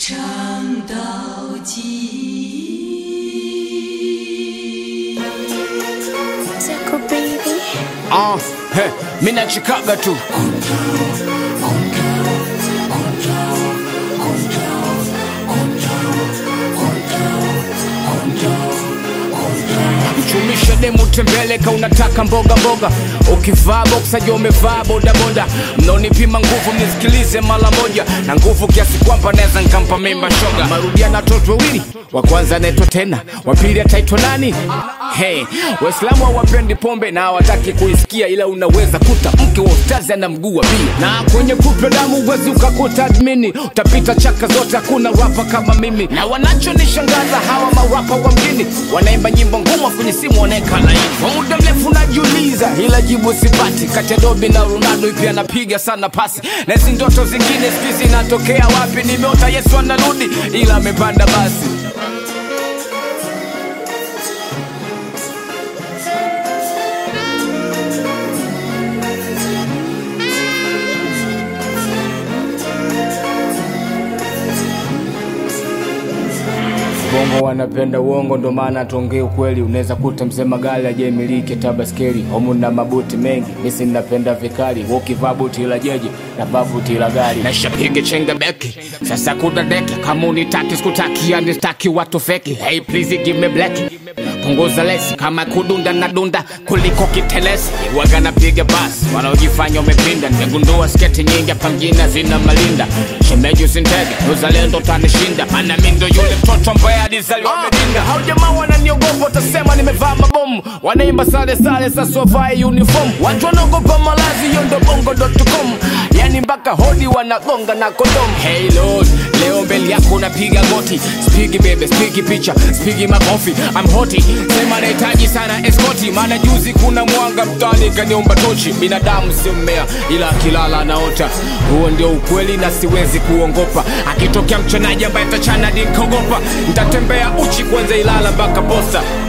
唱到极。 Zako baby. Ah, he, mi nachikaga tu mchumisha demu tembeleka unataka mboga mboga ukivaa boksa jo umevaa bodaboda mnaonipima nguvu mnisikilize mara moja na nguvu kiasi kwamba naweza nkampa mimba shoga marudia na watoto wawili wa kwanza anaitwa tena wa pili ataitwa nani hey, waislamu hawapendi pombe na hawataki kuisikia ila unaweza kuta mke wa ustazi ana mguu wa bia na kwenye kupe damu uwezi ukakuta admini utapita chaka zote hakuna rapa kama mimi na wanachonishangaza hawa marapa wa mjini wanaimba nyimbo ngumu kwenye simu wanaeka laini kwa muda mrefu najiuliza ila jibu sipati kati ya dobi na ronaldo ipi anapiga sana pasi na hizi ndoto zingine siku zinatokea wapi nimeota yesu anarudi ila amepanda basi bongo wanapenda uongo ndo maana tuongee ukweli unaweza kuta mzee magali ajemiliki tabaskeli homu na mabuti mengi misi napenda vikali ukivaa buti la jeje na vaa buti la gari nashapiga chenga beki sasa kuna deki kama unitaki sikutaki yani staki watu feki hey please give me black punguza lesi kama kudunda na dunda kuliko kitelesi waga napiga basi wanaojifanya umepinda nimegundua sketi nyingi hapa mjini zina malinda shemeji usintege uzalendo tanishinda maana mi ndo yule mtoto ambaye alizaliwa medinga hao jamaa wananiogopa watasema nimevaa mabomu wanaimba sale sale sasa wavae uniform watu wanaogopa malazi hiyo ndo bongo.com yani mpaka hodi wanagonga na kondom hey lord leo mbele yako unapiga goti spigi bebe spigi picha spigi makofi I'm hoti sema nahitaji sana eskoti maana juzi kuna mwanga mtani kaniomba tochi binadamu sio mmea ila akilala anaota huo ndio ukweli na siwezi kuongopa akitokea mchonaji ambaye tachana dikogopa ntatembea uchi kwanza ilala mpaka posta